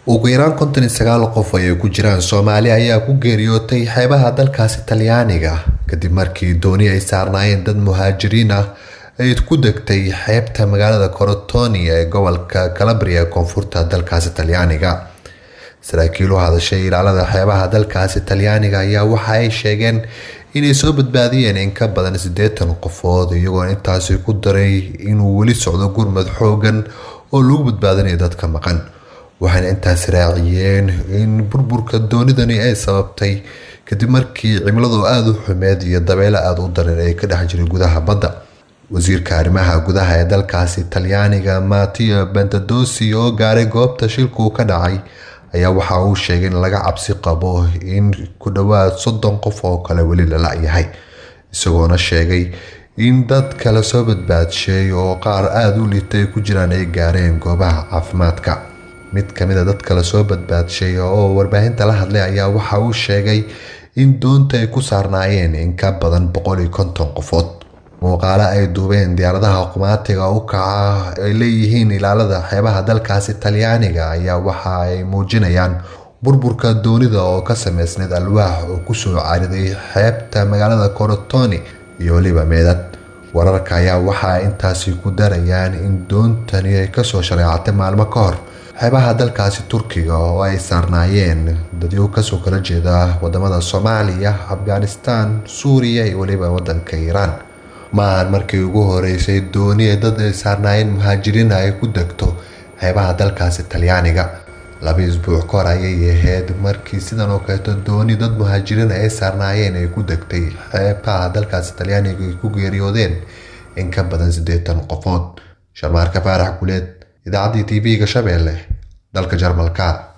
ugu yaraan konton iyo sagaal qof ay ku jiraan soomaali ayaa ku geeriyootay xeebaha dalkaasi talyaaniga kadib markii dooni ay saarnaayeen dad muhaajiriin ah ay ku degtay xeebta magaalada corotoni ee gobolka calabria ee koonfurta dalkaasi talyaaniga saraakiil u hadashay ilaalada xeebaha dalkaasi talyaaniga ayaa waxa ay sheegeen inay soo badbaadiyeen in ka badan siddeetan qofood iyagoo intaasi ku daray inuu weli socdo gurmad xoogan oo lagu badbaadinayo dadka maqan waxayna intaas raaciyeen in burburka doonidani ay sababtay kadib markii cimiladu aada u xumeed iyo dabeelo aada u daran ay ka dhex jiray gudaha badda wasiirka arrimaha gudaha ee dalkaasi talyaaniga matio bentadosi oo gaaray goobta shilku ka dhacay ayaa waxa uu sheegay in laga cabsi qabo in ku dhowaad soddon qof oo kale weli la la-yahay isagoona sheegay in dad kale soo badbaadshay oo qaar aada u liitay ku jiraan ay gaareen goobaha caafimaadka mid kamid a dadka la soo badbaadshay oo warbaahinta la hadlay ayaa waxa uu sheegay in doonta ay ku saarnaayeen in ka badan boqol iyo konton qofood muuqaalo ay duubeen diyaaradaha qumaatiga u kaca ay leeyihiin ilaalada xeebaha dalkaasi talyaaniga ayaa waxa ay muujinayaan burburka doonida oo ka sameysneyd alwaax oo kusoo cariday xeebta magaalada corotoni iyo weliba meedad wararka ayaa waxa ay intaasi ku darayaan in doontani ay kasoo shareecatay maalmo ka hor xeebaha dalkaasi turkiga oo ay saarnaayeen dadyo kasoo kala jeeda wadamada soomaaliya afghanistan suuriya iyo weliba wadanka iiraan maahan markii ugu horeysay dooni ee dad ay saarnaayeen muhaajiriin ay ku degto xeebaha dalkaasi talyaaniga laba isbuuc ka hor ayay ahayd markii sidan oo kaleeto dooni dad muhaajiriin ay saarnaayeen ay ku degtay xeebaha dalkaasi talyaaniga ay ku geeriyoodeen in ka badan siddeetan qofood sharmaarka faarax guleed idaacaddii tv-ga shabeelle dalka jarmalka